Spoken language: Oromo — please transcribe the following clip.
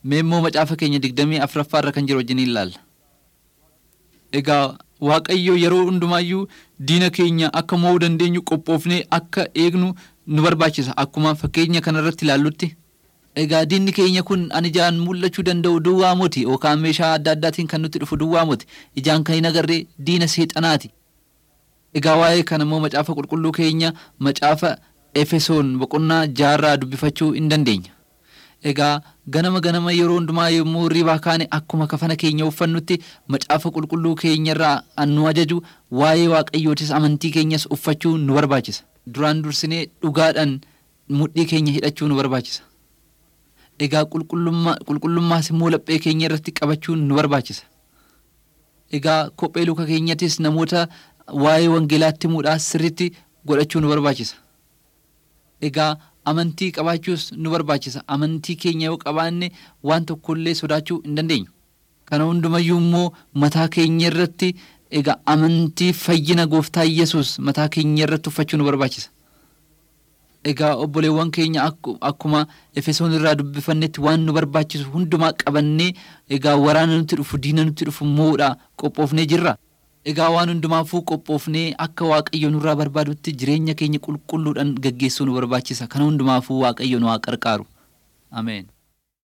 Mee immoo macaafa keenya digdamii afuraffaa irra kan jiru wajjin ilaalla. Egaa Waaqayyo yeroo hundumaayyuu diina keenya akka mo'uu dandeenyu qophoofnee akka eegnu nu barbaachisa akkuma fakkeenya kanarratti ilaallutti. Egaa diinni keenya kun an ijaan mul'achuu danda'u duwwaa moti yookaan meeshaa adda addaatiin kan nutti dhufu duwwaa moti ijaan kan hin agarree diina seexanaati. Egaa waa'ee kana immoo macaafa qulqulluu keenya macaafa Efesoon boqonnaa jaarraa dubbifachuu hin dandeenya. Egaa ganama ganama yeroo hundumaa yommuu ribaa kaane akkuma kafana keenya uffannutti macaafa qulqulluu keenyarraa nu ajaju waa'ee waaqayyootis amantii keenyas uffachuu nu barbaachisa. Duraan dursinee dhugaadhaan mudhii keenya hidhachuu nu barbaachisa. Egaa qulqullummaas immoo laphee keenya irratti qabachuun nu barbaachisa. Egaa kophee luka keenyattis namoota waa'ee wangeelaatti himuudhaas sirriitti godhachuu nu barbaachisa. Egaa amantii qabaachuus nu barbaachisa. Amantii keenya yoo qabaanne waan tokkollee sodaachuu hin dandeenyu. Kana hundumayyuu immoo mataa keenya irratti egaa amantii fayyina gooftaa Yesuus mataa keenya irratti uffachuu nu barbaachisa. Egaa obboleewwan keenya akkuma Efesoon irraa dubbifannetti waan nu barbaachisu hundumaa qabannee egaa waraana nutti dhufu diina nutti dhufu mo'uudha qophoofnee jirra. Egaa waan hundumaafuu qophoofnee akka Waaqayyo nurraa barbaadutti jireenya keenya qulqulluudhaan gaggeessuu nu barbaachisa. Kana hundumaafuu Waaqayyo nu haa gargaaru. Ameen.